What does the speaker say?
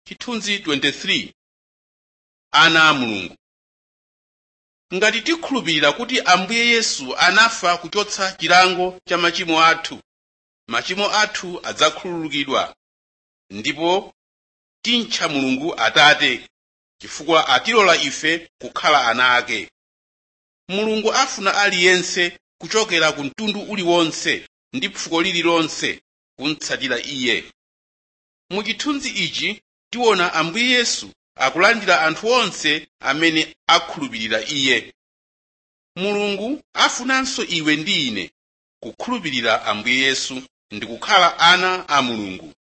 chithunzi 23 ana a mulungu ngati tikhulupirira kuti ambuye yesu anafa kuchotsa chilango cha machimo athu machimo athu adzakhululukidwa ndipo timtcha mulungu atate chifukwa atilola ife kukhala ana ake mulungu afuna aliyense kuchokera ku mtundu uliwonse ndi fuko lililonse kumtsatira iye mu chithunzi ichi tiona ambuye yesu akulandira anthu onse amene akhulupirira iye mulungu afunanso iwe ndi ine kukhulupirira ambuye yesu ndi kukhala ana a mulungu